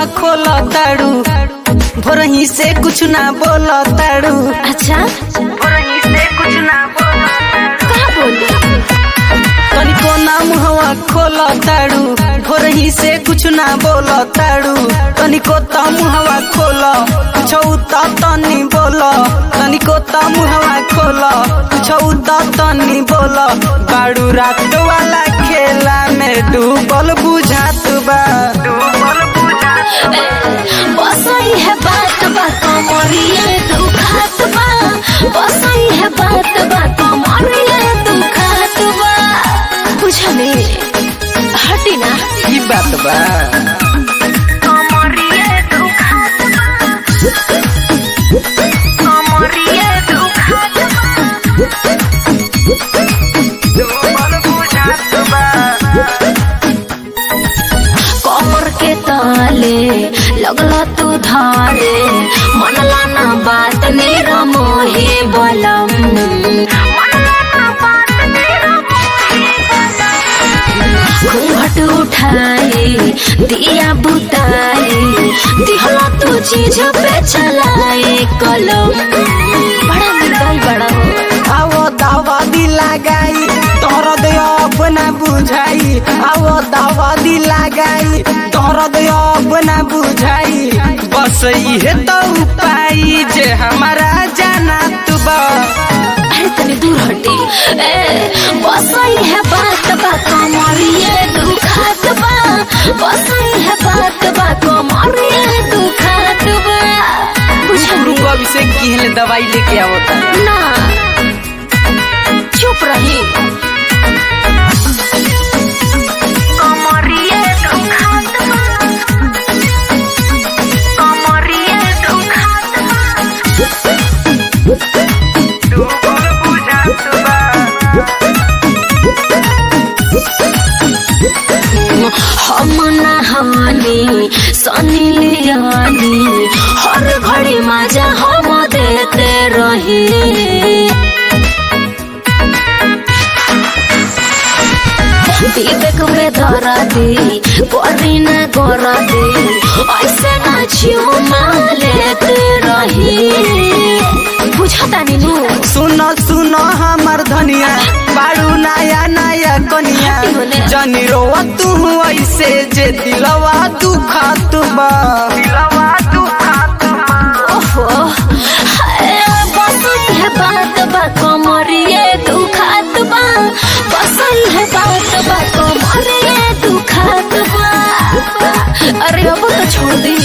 खोल ताड़ू भोरही से कुछ ना बोल ताड़ू अच्छा भोरही से कुछ ना बोल कहाँ बोली तनिको ना मुहवा खोल ताड़ू भोरही से कुछ ना बोल ताड़ू तनिको त मुहवा खोल छौ त तनी बोल तनिको त मुहवा खोल छौ त तनी बोल बाड़ू रात वाला खेला में डूबल बुझात बा डूबल बुझात बसई है बात बा कमरिए दुखात बा बसई है बात बा कमरिए दुखात बा बुझले हटी ना ई बात बा कमरिए दुखात बा कमरिए दुखात डूबल बुझात बा कमर के ताले लगला तू धारे मनला ना बात मेरा मोहे बलम मनला ना बात मेरा मोहे बलम घूंघट उठाए दिया बुताए दिहला तू चीज पे चलाए कलम बड़ा निर्दय बड़ा हो आवो दावा दी लगाई तोर दे अपना बुझाई आवो दावा दी लगाई तोर दे अपना बुझाई बस इहे तो उपाय जे हमारा जाना तू बा अरे तनी दूर हटी ए बसई है बात बा कमरिए दुखात बा बसई है बात बा कमरिए दुखात बा बुझली रुको अभी से किहले दवाई लेके आवता ना चुप रही कमरिए दुखात बा कमरिए दुखात बा हम नहानी सनी लियानी हर घड़ी मजा हम देते रही विवेक में धरा दी करी न करा दी ऐसे नाचियो लेते रही बुझता नीनू सुन सुन हमर धनिया बाड़ू नया नया कनिया जनी रोवा तू ऐसे जे दिलवा दुखात बा दिलवा दुखात बा ओहो हाय, बसई है बात बा कमरिए दुखात बा बसई है बात बा कमरिए दुखात बा अरे अब तो छोड़ दी